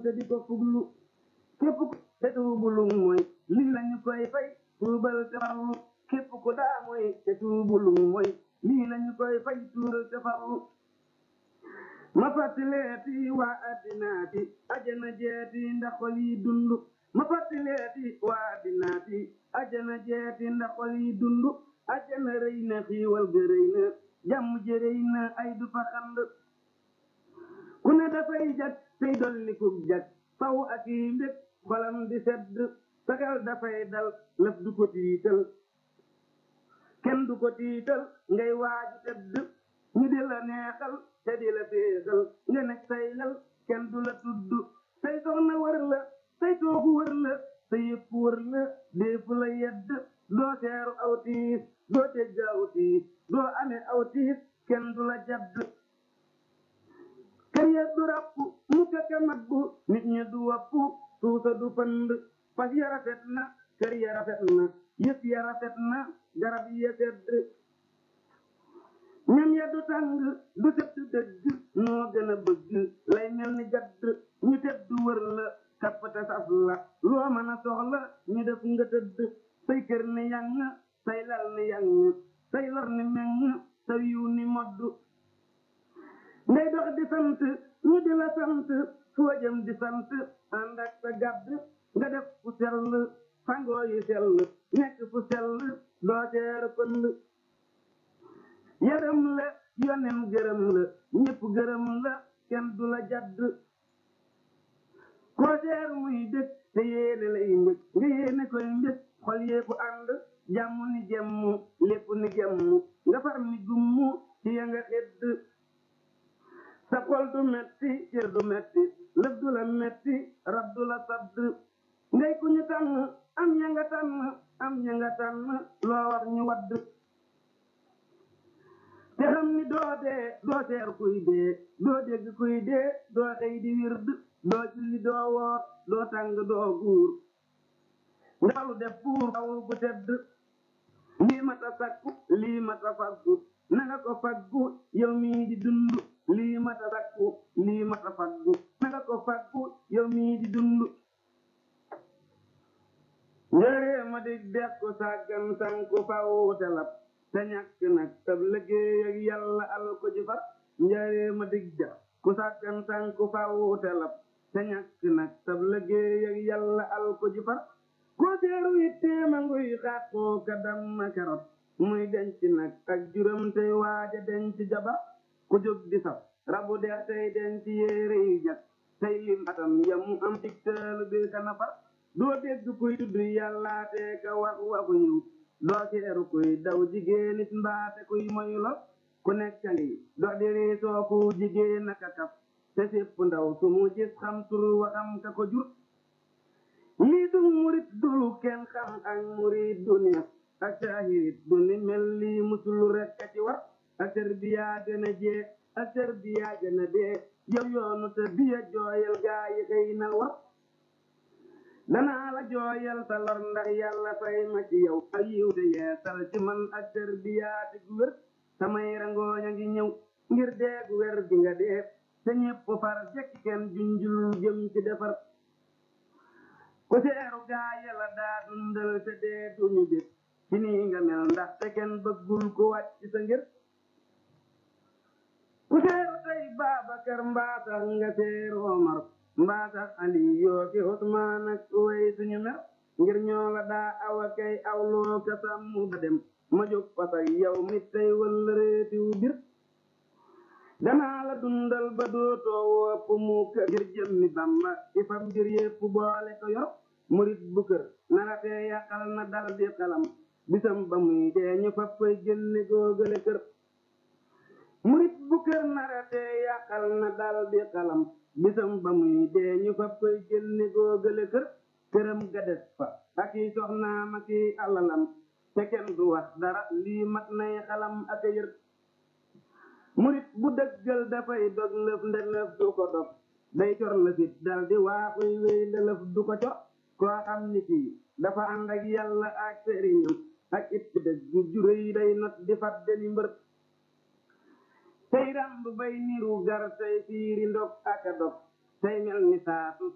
te di ko fuglu képp ku te tuubulu mooy lii lañu koy fay tuubal te farlu képp ku daa mooy te tuubulu mooy lii lañu koy fay tuubal te farlu ma fàttaleeti waa addinaati ajana jeeti ndax xol yi dund ma fàttaleeti waa addinaati ajana jeeti ndax xol yi dund ajana rëy na xiiwal ga rëy na jàmm ji rëy na ay du fa xand ku ne dafay jag tey dolli ku jag faw ak yi mbég xolam di sedd saxel dafay dal lëf du ko tiital kenn du ko tiital ngay waaju tëdd ñu di la neexal te di la féexal nga nekk say lal kenn du la tudd say soxna wër la say toogu wër la sa yëpp wër la déefu la yedd doo seeru aw tiis doo tegg aw tiis doo amee aw tiis kenn du la jadd kër ya du ràpp mu kaka maggu nit ñi du wappu suusa du pënd fas ya rafet na kër ya rafet na yëf ya rafet na garab ya sedd ñam ya du tàng du sedd dëgg noo gën a bëgg lay mel ni gadd ñu tedd wër la kappate saf la loo mën a soxla ñu def nga tëdd say kër ni yang say lal ni yang say lor ni meng sa yiw ni modd ngay dox di sant ñu di la sant foo jëm di sant ànd ak sa gàdd nga def fu sell sangoo yu sell nekk fu sell doo seer pënd yaram la yonen gërëm la ñépp gërëm la kenn du la jadd koo seer muy dëkk te yéene lay mbëgg nga yéene koy mbëgg xol yéeku ànd jàmm ni jemm lépp ni gemm nga far ni gummu ci ya nga xedd sa xol du metti cër du metti lëf du la metti rab du la sadd ngay ku ñu tànn am ña nga tànn am ña nga tànn loo wax ñu wadd te xam ni doo dee doo seer kuy dee doo dégg kuy dee doo xëy di wird doo julli doo woor doo tàng doo guur ngalu def puur faw bu tedd lii mata sakku lii mata faggu nanga ko faggu yow mii di dund lii mata sakku lii mata faggu nanga ko faggu yow mii di dund njëree ma dig dex ko sàggan sanku faw telab te ñàkk nag tab liggéey ak yàlla al ko ji far njëree ma dig dex ku sàggan sanku faw telab te ñàkk nag tab liggéey ak yàlla al ko ji far ko seeru itteema nguy xàqoo ka damma karot muy denc nag ak juram tey waaja denc jabar ku jóg di saf rabu deex tey denc yéere yi jag tey lim atam yamu am digtaalu bi kana far doo dégg kuy tudd yàllaatee ka wax waxu yiw doo seeru kuy daw jigéenit mbaate kuy moyu lo ku nekk ngi dox di riisoo ku jigéen naka kaf te sépp ndaw su mu gis xam tur waxam ka ko jur lii du murit dulu kenn xam ak murit dunia ak saahirit du ni mel lii musulu rekk a ci war ak tarbiya gën a jee ak tarbiya gën a dee yow yoonu te biya jooyal gaa yi xëy na war danaa la jooyal sa lor ndax yàlla fay ma ci yow ak yiw te yeesal ci man ak tarbiya di gu wér samay rangooña ngi ñëw ngir dee gu wér gi nga dee te ñépp far jekk kenn junjul jëm ci defar ku seeru gaa yàlla daa dundal te dee duñu bét ci nii nga mel ndax te kenn bëggul ku wàcc sa ngir ku seeru tey Baabakar mbaa tax nga seeru Omar mbaa tax Ali yoo ki Usmaan ak way suñu mer ngir ñoo la daa awa kay awloo ka sàmm ba dem ma jóg pasak yow mi tey wëll réetiw bir danaa la dundal ba dootoo wopp mu kër ngir jëmmi Bamba ci fam ngir yépp boole ko yor murit bu kër nara tee yàqal na dal di xalam bisam ba muy dee ñu fab koy génne góogale kër murit bu kër nara tee yàqal na dal di xalam bisam ba muy dee ñu fab koy génne góogale kër këram ga des fa ak i soxnaam ak i alalam te kenn du wax dara lii mat nay xalam ak a yër murit bu dëggal dafay dog lëf nde lëf du ko dog day cor lëfit dal di waaxuy wéy nde lëf du ko cor koo xam ni kii dafa ànd ak yàlla ak sëriñam ak it dëgg juréy day not di fat deni mbër tey ramb bay niru gar tey fiiri ndog ak a dog tey mel ni saatu